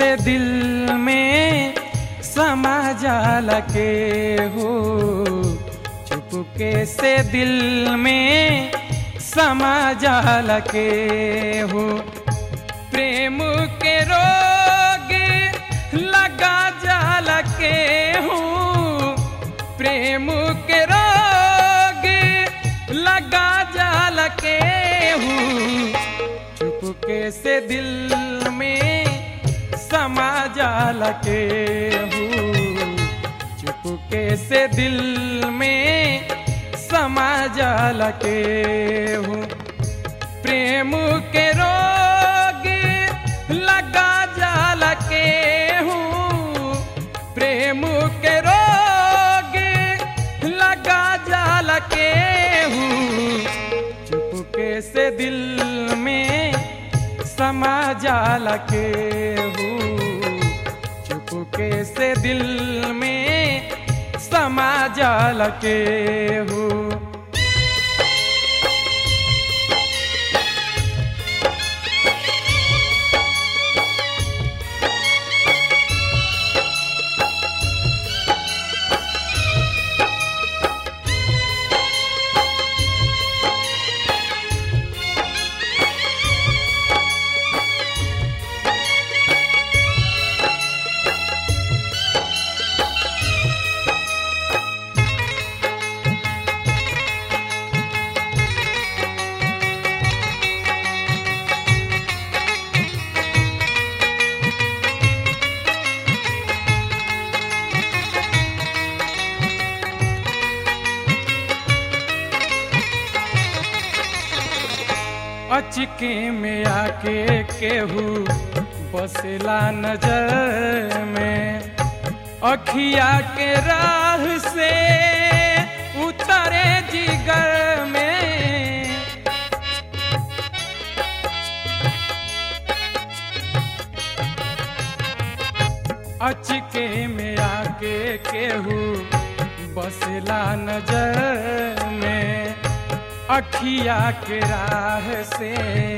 से दिल में समा जाला के हो चुपके से दिल में समा जाला के हो प्रेम के रोग लगा जाला के हूँ प्रेम के रोग लगा जाला के हूँ चुपके से दिल में समा जाला के हूँ चुपके से दिल में समा जाला के हूँ प्रेम के रोग लगा जाला के हूँ प्रेम के रोग लगा जाला के हूँ चुपके से दिल में समा जाला के हूँ चुपके से दिल में समा जाला के हूँ अचके में आके केहू बसला नजर में अखिया के राह से उतरे जिगर में अचके में आके केहू बसला नजर में अखिया के राह से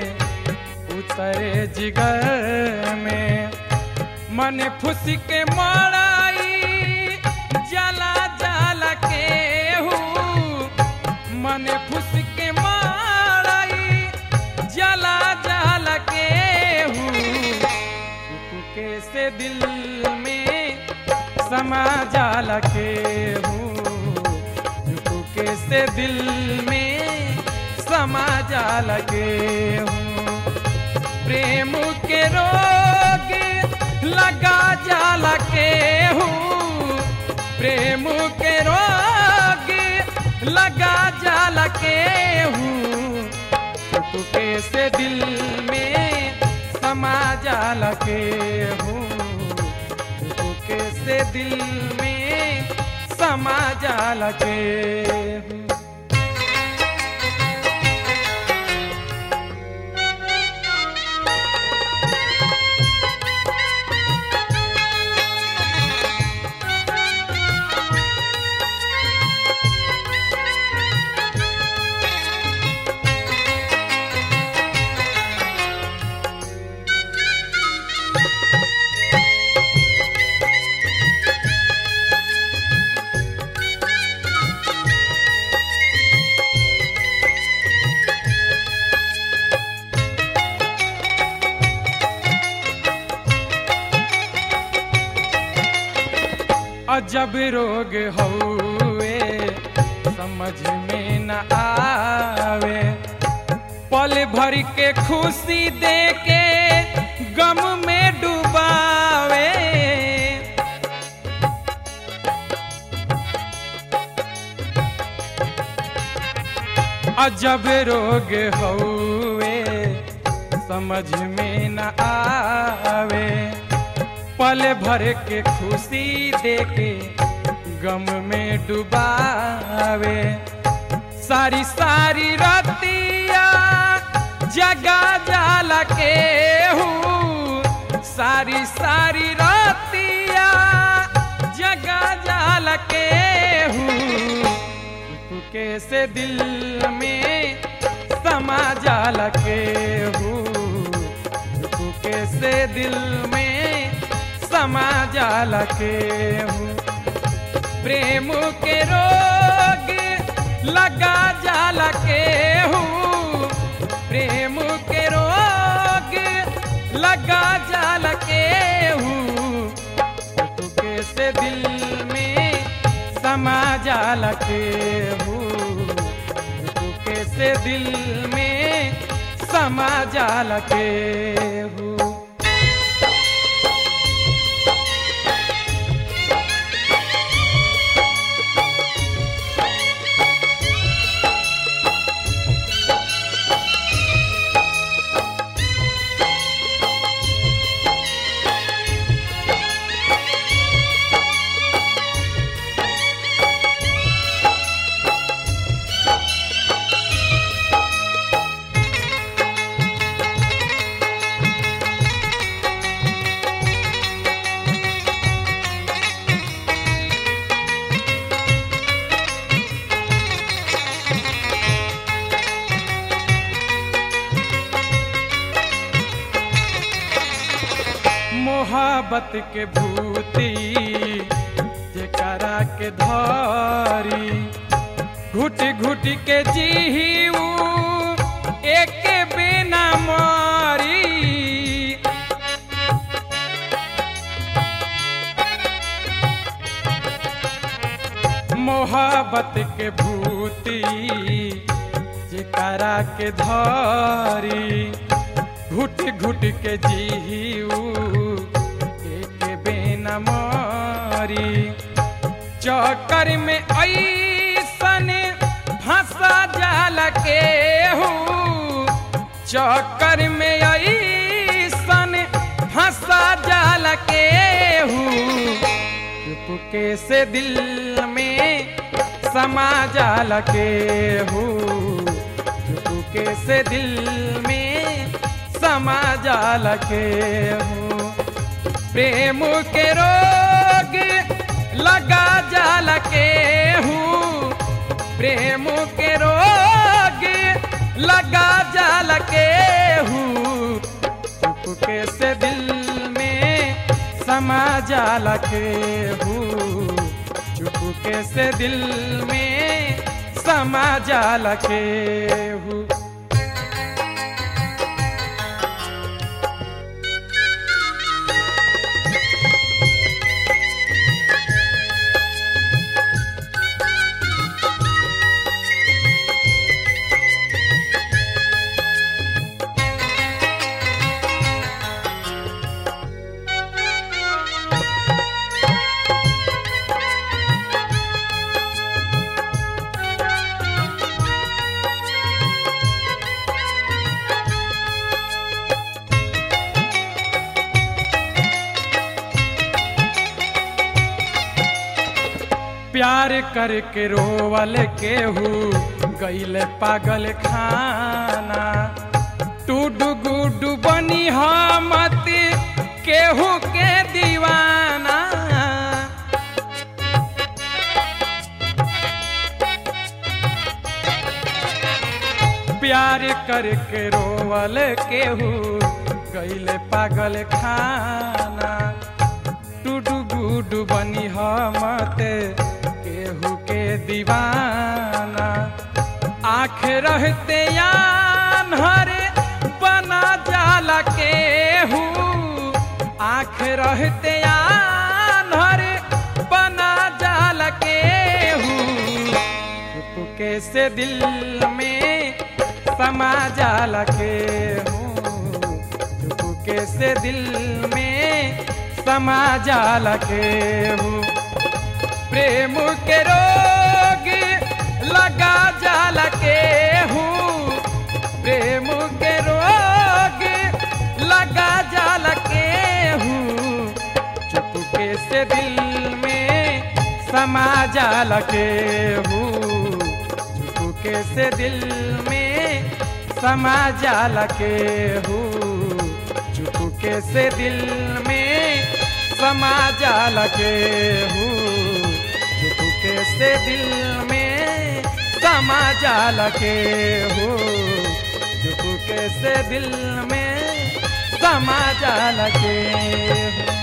उतरे जिगर में मन फुस के मड़ाई जला जला के हूँ मन फुस के मड़ाई जला जला के हूँ चुपके से दिल में समा जाला के हूँ चुपके से दिल में समा जाला के हूँ प्रेम के रोग लगा जाला के हूँ प्रेम के रोग लगा जाला के हूँ चुपके से दिल में समा जाला के हूँ चुपके से दिल में समा जाला के हूँ अजब रोग हौवे समझ में न आवे पल भर के खुशी दे के गम में डुबावे अजब रोग हौवे समझ में न आवे पल भर के खुशी देके गम में डुबावे सारी सारी रतिया जगा जाला के हूँ सारी सारी रतिया जगा जाला के हूँ चुपके से दिल में समा जाला के हूँ चुपके से दिल में समा जाल के हूँ प्रेम के रोग लगा जाल के हूँ प्रेम के रोग लगा जाल के हूँ तुके से दिल में समा जाल के हूँ तुके से दिल में समा जाल के हूँ मोहब्बत के भूती जेकरा के धारी घुट घुट के जीहू एक बिना मारी मोहब्बत के भूती जेकरा के धारी घुट घुट के जीहू एक बेन मारी चक्कर में ऐसन फंसा जाल के हूँ चक्कर में ऐसन फंसा जाल के हूँ चुपके से दिल में समा जाल के हूँ चुपके से दिल में समा जाल के हूँ प्रेम के रोग लगा जाल के हूँ प्रेम के रोग लगा जाल के हूँ चुपके से दिल में समा जाल के हूँ चुपके से दिल में समा जाल के हूँ प्यार करके रोवल केहू गैल पागल खाना टूडू गुडू बनी मत केहू के दीवाना प्यार करके रोवल केहू गैल पागल खाना टूडू गुडू बनी मत केहू के दीवाना आँख रहते यान हरे बना जाला के हूँ आँख रहते यान हरे बना जाला के हूँ चुपके से दिल में समा जाला के हूँ चुपके से दिल में समा जाला के हूँ प्रेम के रोग लगा जाल के हूँ प्रेम के रोग लगा जाल के हूँ चुपके से दिल में समा जाल के हूँ चुपके से दिल में समा जाल के हूँ चुपके से दिल में समा जाल के हूँ चुपके से दिल में समा जाल के हूँ चुपके से दिल में समा जाल के हूँ